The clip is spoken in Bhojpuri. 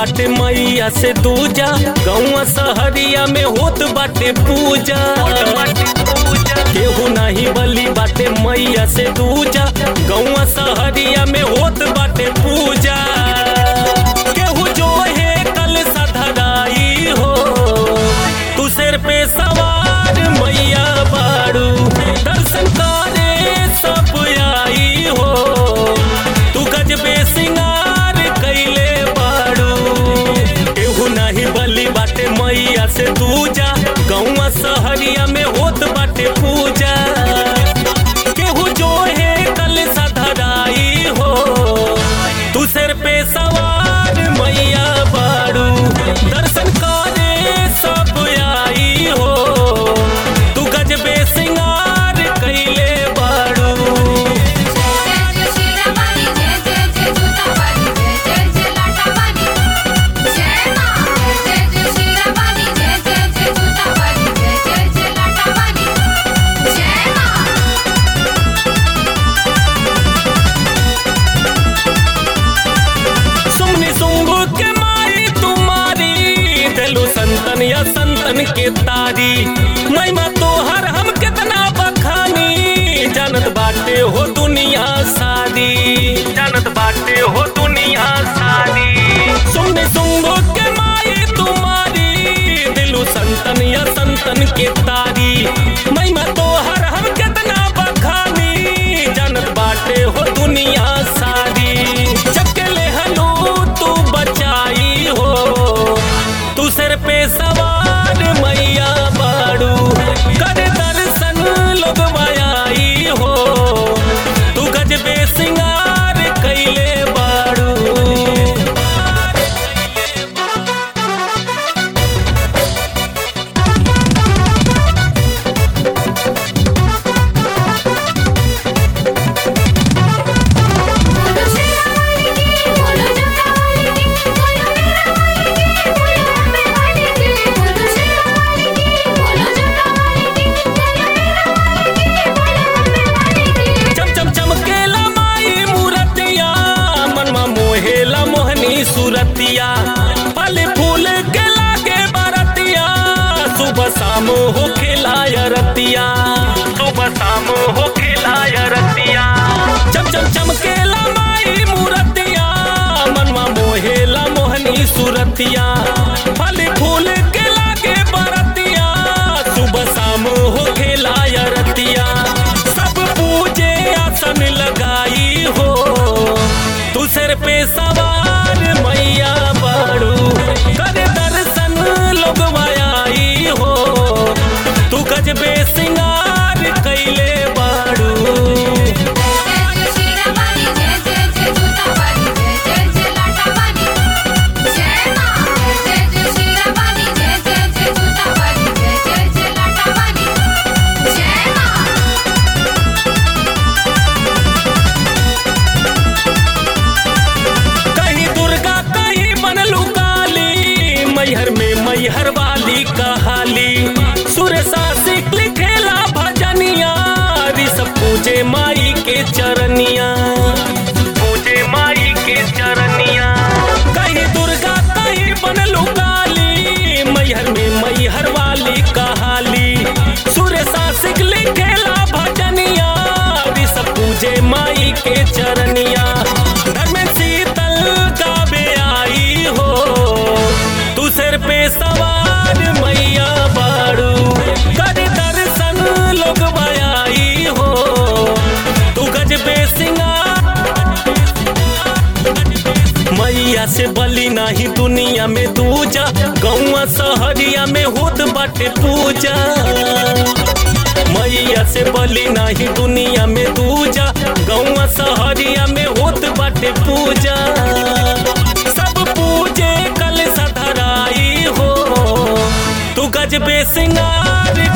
बाटे मैया से दूजा गौवा सहरिया में होत बाटे पूजा केहू नहीं बली बाटे मैया से दूजा गौवा सहरिया में होत बाटे पूजा केहू जो है कल सधराई हो तू सिर पे सवार मैया बाड़ू दर्शन करे सब आई हो तू गजबे सिंगार कैले बाड़ू केहू नहीं बली बाटे मैया से दूजा गौवा सहरिया में होत बाटे पूजा केहू जो है कल सधराई हो तू सिर पे सवार मैया बाड़ू दर्शन करे सब आई हो तू गजबे सिंगार कैले बाड़ू जय जय शेरावाली जय जय जय जूतावाली जय जय जय लाटावाली जय मां जय जय शेरावाली जय जय जय जूतावाली जय जय जय लाटावाली जय मां सुमनी सुंगु के मारी तुम्हारी दिलु संतन या संतन के तारी महिमा तोहर हम कितना बखानी जानत बाटे हो दुनिया सारी जानत बाटे हो दुनिया सारी सुमनी सुंगु के मारी तुम्हारी दिलु संतन या संतन के तारी महिमा तोहर हम कितना बखानी जानत बाटे हो दुनिया सारी चकले हनु तू बचाई हो तू सिर पे सवार मैया बाड़ू कर दर्शन लोग मायाई हो तू गजबे सिंगार कैले बाड़ू बोलो शेरावाली की बोलो जूतावाली की बोलो मीरावाली की बोलो अम्बेवाली की बोलो शेरावाली की बोलो जूतावाली की बोलो मीरावाली की बोलो अम्बेवाली की चम चम चमकेला माई मूरतिया मनमा मोहेला मोहनी सूरतिया फल फूल के लागे बरतिया सुबह शाम हो खिलाया रतिया सुबह शाम हो खिलाया रतिया चम चम चमकेला माई मूरतिया मनमा मोहेला मोहनी सूरतिया फल फूल के लागे बरतिया सुबह शाम हो खिलाया रतिया सब पूजे आसन लगाई हो तू सिर पे सवार मैया बाड़ू कर दर्शन लोग मायाई हो तू गजबे सिंगार कैले बाड़ू जय जय शेरावाली जय जय जय जूतावाली जय जय जय लाटावाली जय मां जय जय शेरावाली जय जय जय जूतावाली जय जय जय लाटावाली जय मां कहीं दुर्गा कहीं बनलू काली मैहर में मैहर वाली कहाली सुर सासिक लिखेला भजनिया ऋषभ पूजे माई के चरनिया पूजे माई के चरनिया कहीं दुर्गा कहीं बनलू काली मैहर में मैहर वाली कहाली सुर सासिक लिखेला भजनिया ऋषभ पूजे माई के चरनिया घर में शीतल गावे आई हो तू सिर पे सवार मैया बाड़ू कर दर्शन लोग मायाई हो तू गजबे सिंगार मैया से बली नाही दुनिया में दूजा गौवा सहरिया में होत बाटे पूजा मैया से बली नाही दुनिया में दूजा गौवा सहरिया में होत बाटे पूजा सब पूजे कल सधराई हो तू गजबे सिंगार